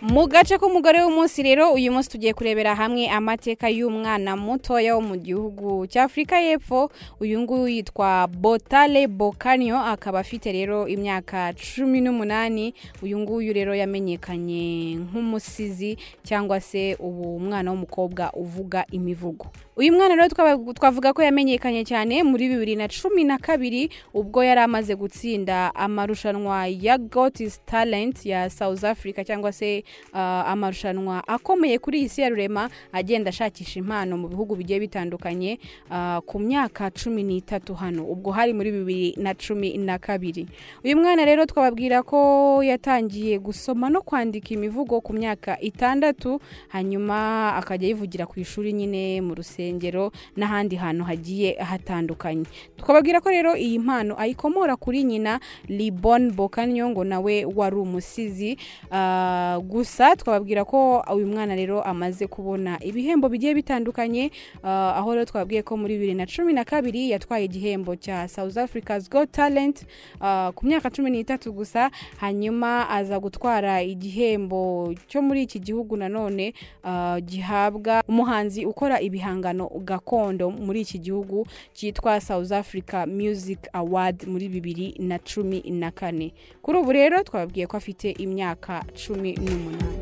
mu gace k'umugore w'umunsi rero uyu munsi tugiye kurebera hamwe amateka y'umwana mutoya wo mu gihugu cya afurika y'epfo uyu nguyu yitwa botale bokanyo akaba afite rero imyaka cumi n'umunani uyu nguyu rero yamenyekanye nk'umusizi cyangwa se ubu umwana w'umukobwa uvuga imivugo uyu mwana rero twaba- twavuga ko yamenyekanye cyane muri bibiri na cumi na kabiri ubwo yari amaze gutsinda amarushanwa ya gotis talent ya south africa cyangwa se uh, amarushanwa akomeye kuri iyi si ya rurema agenda ashakisha impano mu bihugu bigiye bitandukanye uh, ku myaka cumi n'itatu hano ubwo hari muri bibiri na cumi na kabiri uyu mwana rero twababwira ko yatangiye gusoma no kwandika imivugo ku myaka itandatu hanyuma akajya yivugira ku ishuri nyine mu rusengero n'ahandi hantu hagiye hatandukanye twababwira ko rero iyi mpano ayikomora kuri nyina libon bokanyo ngo nawe wari umusizi Ah, gusa twababwira ko uyu mwana rero amaze kubona ibihembo bigiye bitandukanye Ah, aho rero twababwiye ko muri bibiri na cumi na kabiri yatwaye igihembo cya south africa's got talent ah, ku myaka cumi n'itatu gusa hanyuma aza gutwara igihembo cyo muri iki gihugu nanone ah, gihabwa umuhanzi ukora ibihangano gakondo muri iki gihugu cyitwa south africa music award muri bibiri na cumi na kane kuri ubu rero twababwiye ko afite imyaka cumi n'umunani